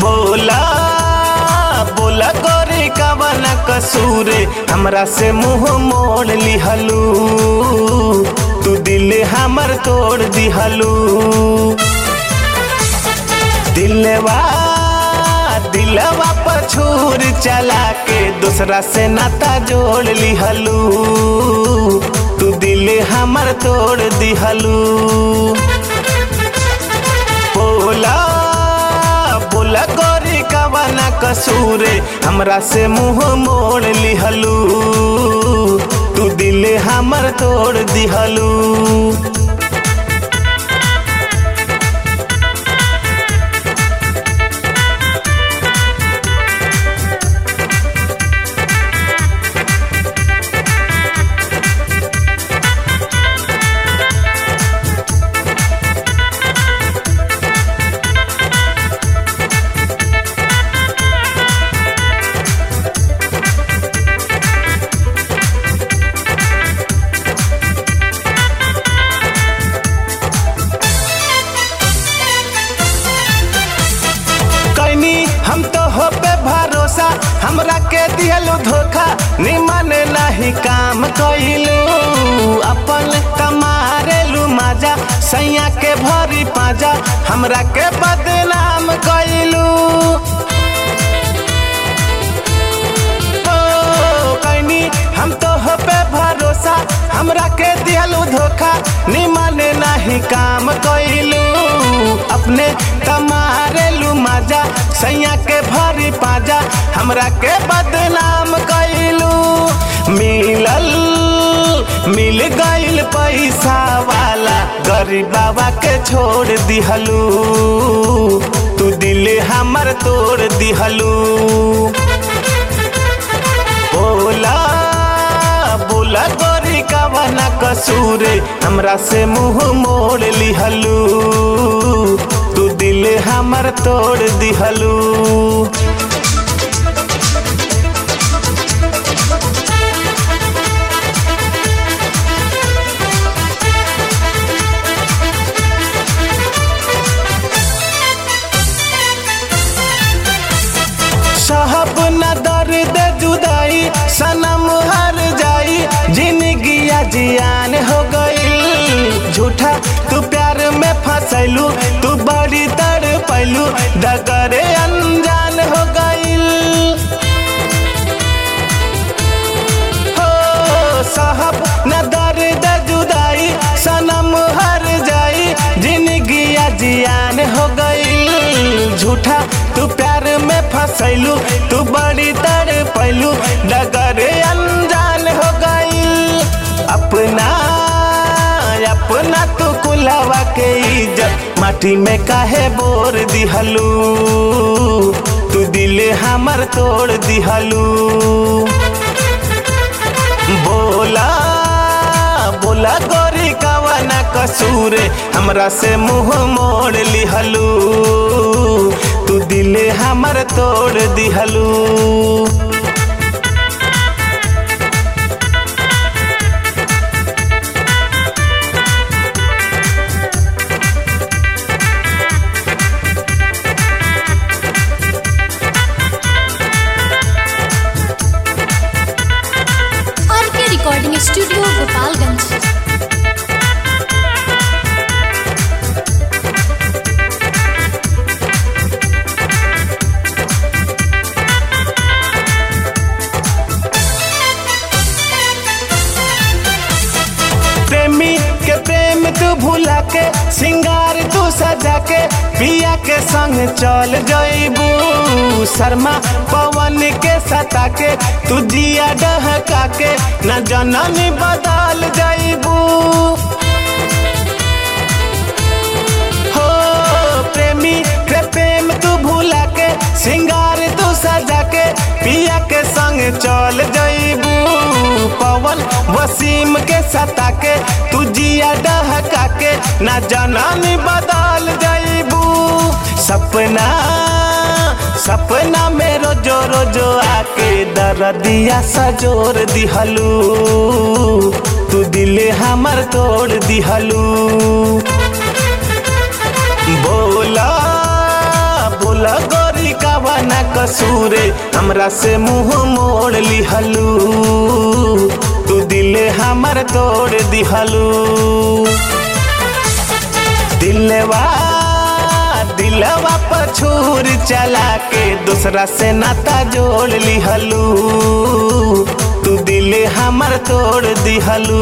बोला बोला गोरी कवन कसूर हमरा से मुंह मोड़ लिहलू तू दिल हमर तोड़ दिहलू दिलवा दिलवा पर छूर चला के दूसरा से नाता जोड़ लिहलू तू दिल हमर तोड़ दिहलू बोला बोला गोरी कवन कसूर हमरा से मुंह मोड़ लिहलू तू दिल हमर तोड़ दिहलू कैनी हम तो हो पे भरोसा हमरा के दिहलू धोखा निमन नहीं काम कइलू अपन कमारेलू माजा सैया के भरी पाजा हमरा के बदनाम कइलू ओ, कैनी हम तो हो पे भरोसा हमरा के दिहलू धोखा निमन नहीं काम कइलू अपने तमारेलू माजा सैया के भरी पाजा हमरा के बदनाम कइलू मिलल मिल गइल पैसा वाला गरीब बाबा के छोड़ दिहलू तू दिल हमर तोड़ दिहलू बोला बोला गोरी कवन कसूर हमरा से मुंह मोड़ लिहलू तू दिल हमर तोड़ दिहलू साहब न दर्द जुदाई सनम हर जाई जिंदगी जियान हो गई झूठा तू प्यार में फंसैलू तू बड़ी तड़ पैलू डगरे अनजान हो गई हो साहब न दर्द जुदाई सनम हर जाई जिंदगी जियान हो गई झूठा तू प्यार में फंसैलू तू बड़ी तड़ पैलू डगर अनजान हो गई अपना अपना तू कुलावा के इज्जत माटी में काहे बोर दिहलू तू दिल हमर तोड़ दिहलू बोला बोला गोरी कवन कसूर हमरा से मुंह मोड़ लिहलू तू दिल हमर तोड़ दिहलू आर के रिकॉर्डिंग स्टूडियो गोपालगंज प्रेमी के प्रेम तू भुला के सिंगार तू सजा के पिया के संग चल जइबू शर्मा पवन के सता के तू जिया डहका के न जननी बदल जइबू हो प्रेमी के प्रेम तू भुला के सिंगार तू सजा के पिया के संग चल जइबू पवन वसीम के सता के तू जिया डहका के ना जननी बदल जइबू सपना सपना में रोजो रोजो आके दरदिया सजोर दिहलू तू दिल हमर तोड़ दिहलू बोला बोला गोरी का कसूरे हमरा से मुंह मोड़ लिहलू तू दिल हमर तोड़ दिहलू दिलवा दिलवा पर छुर चला के दूसरा से नाता जोड़ लिहलू तू दिल हमर तोड़ दिहलू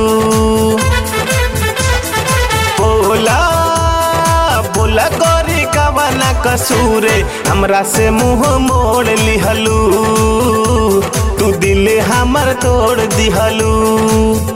बोला बोला गोरी कवना कसूरे हमरा से मुंह मोड़ लिहलू तू दिल हमर तोड़ दिहलू